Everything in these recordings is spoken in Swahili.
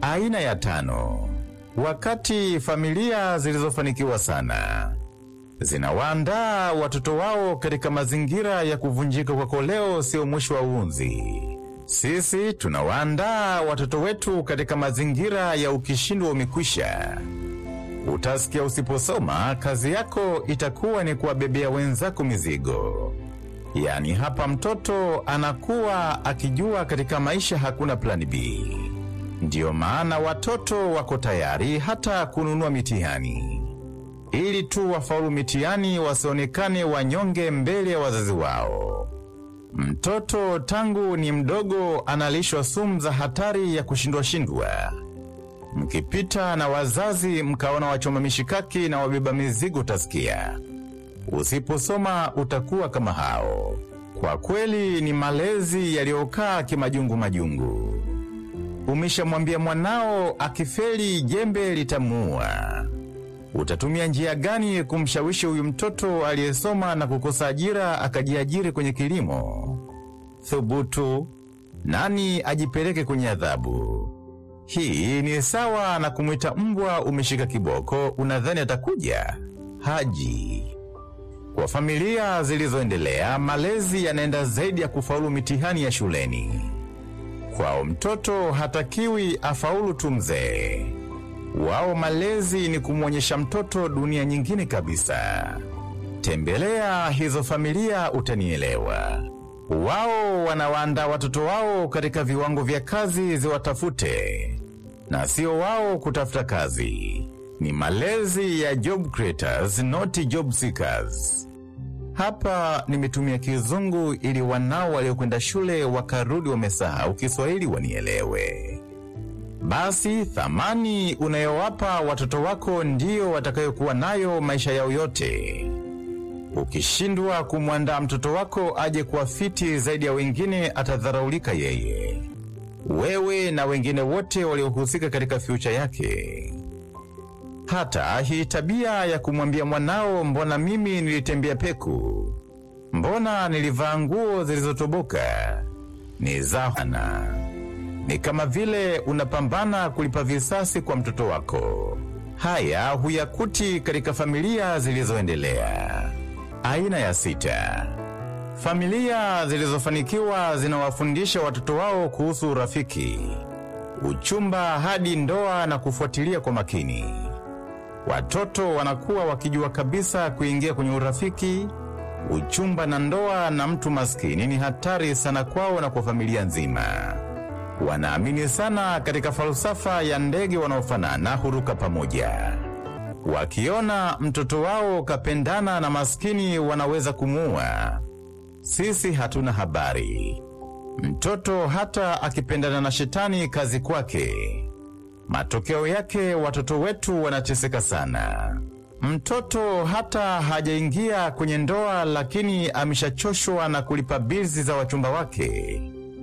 Aina ya tano. Wakati familia zilizofanikiwa sana zinawaandaa watoto wao katika mazingira ya kuvunjika kwa koleo sio mwisho wa uunzi. Sisi tunawaandaa watoto wetu katika mazingira ya ukishindwa umekwisha. Utasikia usiposoma, kazi yako itakuwa ni kuwabebea wenzako mizigo. Yaani hapa mtoto anakuwa akijua katika maisha hakuna plani B. Ndiyo maana watoto wako tayari hata kununua mitihani ili tu wafaulu mitihani, wasionekane wanyonge mbele ya wazazi wao. Mtoto tangu ni mdogo analishwa sumu za hatari ya kushindwa shindwa. Mkipita na wazazi mkaona wachoma mishikaki na wabeba mizigo, utasikia usiposoma utakuwa kama hao. Kwa kweli ni malezi yaliyokaa kimajungu majungu. Umeshamwambia mwanao akifeli jembe litamuua. Utatumia njia gani kumshawishi huyu mtoto aliyesoma na kukosa ajira akajiajiri kwenye kilimo? Thubutu, nani ajipeleke kwenye adhabu? Hii ni sawa na kumwita mbwa umeshika kiboko, unadhani atakuja? Haji. Kwa familia zilizoendelea, malezi yanaenda zaidi ya kufaulu mitihani ya shuleni. Kwao mtoto hatakiwi afaulu tu mzee. Wao malezi ni kumwonyesha mtoto dunia nyingine kabisa. Tembelea hizo familia utanielewa. Wao wanawaandaa watoto wao katika viwango vya kazi ziwatafute, na sio wao kutafuta kazi. Ni malezi ya job creators, not job seekers. Hapa nimetumia Kizungu ili wanao waliokwenda shule wakarudi wamesahau Kiswahili wanielewe. Basi thamani unayowapa watoto wako ndiyo watakayokuwa nayo maisha yao yote. Ukishindwa kumwandaa mtoto wako aje kuwa fiti zaidi ya wengine, atadharaulika yeye, wewe na wengine wote waliohusika katika fyucha yake. Hata hii tabia ya kumwambia mwanao, mbona mimi nilitembea peku, mbona nilivaa nguo zilizotoboka, ni zahana ni kama vile unapambana kulipa visasi kwa mtoto wako. Haya huyakuti katika familia zilizoendelea. Aina ya sita. Familia zilizofanikiwa zinawafundisha watoto wao kuhusu urafiki, uchumba hadi ndoa na kufuatilia kwa makini. Watoto wanakuwa wakijua kabisa kuingia kwenye urafiki, uchumba na ndoa na mtu maskini ni hatari sana kwao na kwa familia nzima. Wanaamini sana katika falsafa ya ndege wanaofanana huruka pamoja. Wakiona mtoto wao kapendana na maskini wanaweza kumuua. Sisi hatuna habari. Mtoto hata akipendana na shetani kazi kwake. Matokeo yake watoto wetu wanateseka sana. Mtoto hata hajaingia kwenye ndoa, lakini ameshachoshwa na kulipa bilzi za wachumba wake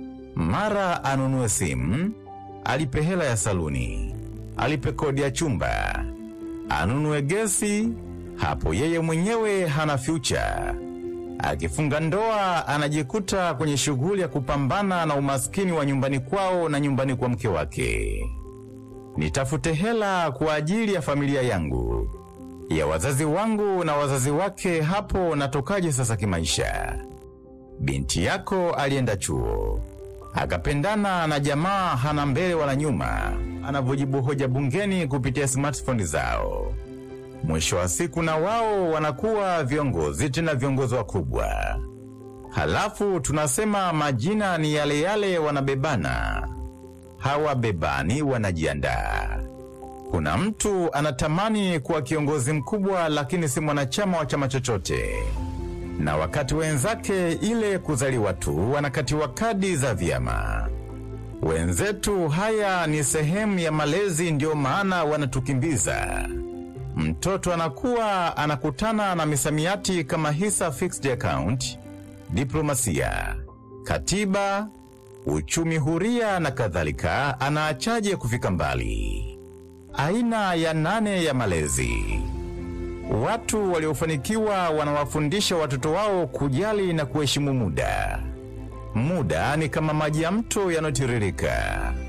mara anunue simu, alipe hela ya saluni, alipe kodi ya chumba, anunue gesi. Hapo yeye mwenyewe hana fyucha. Akifunga ndoa, anajikuta kwenye shughuli ya kupambana na umaskini wa nyumbani kwao na nyumbani kwa mke wake. Nitafute hela kwa ajili ya familia yangu, ya wazazi wangu na wazazi wake. Hapo natokaje sasa kimaisha? Binti yako alienda chuo akapendana na jamaa hana mbele wala nyuma, anavyojibu hoja bungeni kupitia smartphone zao. Mwisho wa siku na wao wanakuwa viongozi, tena viongozi wakubwa. Halafu tunasema majina ni yale yale, wanabebana. Hawabebani, wanajiandaa. Kuna mtu anatamani kuwa kiongozi mkubwa, lakini si mwanachama wa chama chochote na wakati wenzake ile kuzaliwa tu wanakatiwa kadi za vyama. Wenzetu haya ni sehemu ya malezi, ndio maana wanatukimbiza. Mtoto anakuwa anakutana na misamiati kama hisa fixed account, diplomasia, katiba, uchumi huria na kadhalika. Anaachaje kufika mbali? Aina ya nane ya malezi. Watu waliofanikiwa wanawafundisha watoto wao kujali na kuheshimu muda. Muda ni kama maji ya mto yanayotiririka.